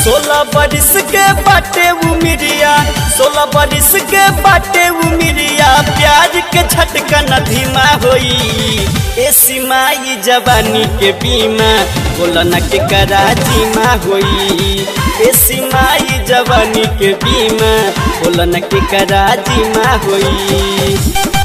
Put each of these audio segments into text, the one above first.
सोलह बरिस के बाटे उमिरिया सोलह बरिस के बाटे उमिरिया प्याज के झटकन धीमा होई ए सिमाई जवानी के बीमा बोलन के करा जीमा होई ए सिमाई जवानी के बीमा बोलन के करा जीमा होई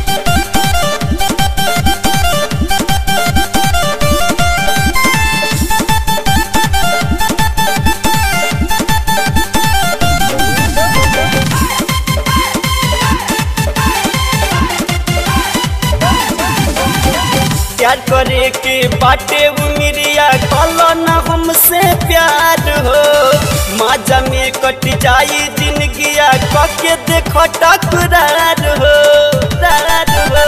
प्यार करे के बाटे उमिरिया कलो न हमसे प्यार हो माजा में कट जाई जिंदगिया कके देखो टकरार हो रार हो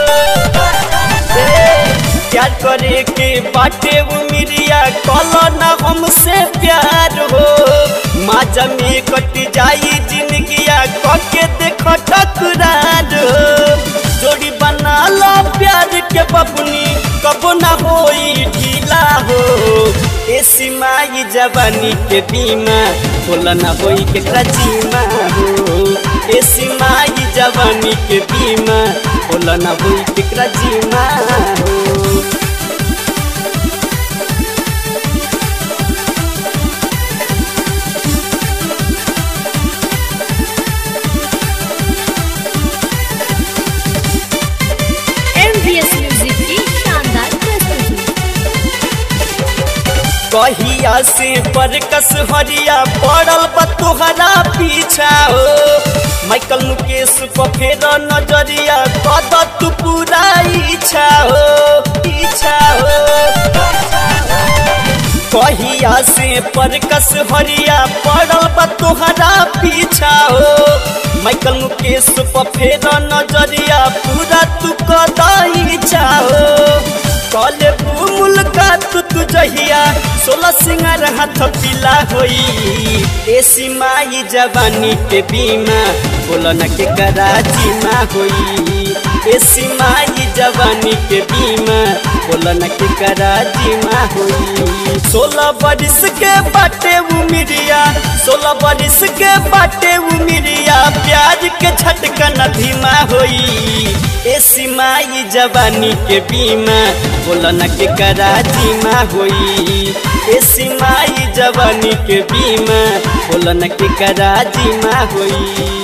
ए, प्यार करे के बाटे उमिरिया कलो न हमसे प्यार हो माजा में कट जाई जिंदगिया कके देखो टकरार हो जोड़ी बना लो प्यार के बबुनी कबो ना होई ढीला हो ए सिमाई जवानी के बीमा बोला ना होई के कचीमा हो ए सिमाई जवानी के बीमा बोला ना होई के कचीमा हो MVS म्यूजिक की शानदार प्रस्तुति कहिया से बरकस हरिया पड़ल बा तोहरा पीछा हो माइकल मुकेश को फेर नजरिया कद तू पूरा इच्छा हो इच्छा हो कहिया से परकस हरिया पड़ल बा तोहरा पीछा हो माइकल मुकेश पर फेर नजरिया पूरा तू कदाई चाहो कले मुलाकात तू जहिया सोलह सिंगार हाथ पीला होई ए सिमाई जवानी के बीमा बोलन के कराची मा होई ए सिमाई जवानी के बीमा बोलन के कराची मा होई सोलह बरिस के बाटे उमिरिया सोलह बरिस के बाटे उमिरिया प्याज के झटकन धीमा होई ए सिमाई जवानी के बीमा बोलन के कराची मा होई ए सिमाई जवानी के बीमा बोलन के कराची मा होई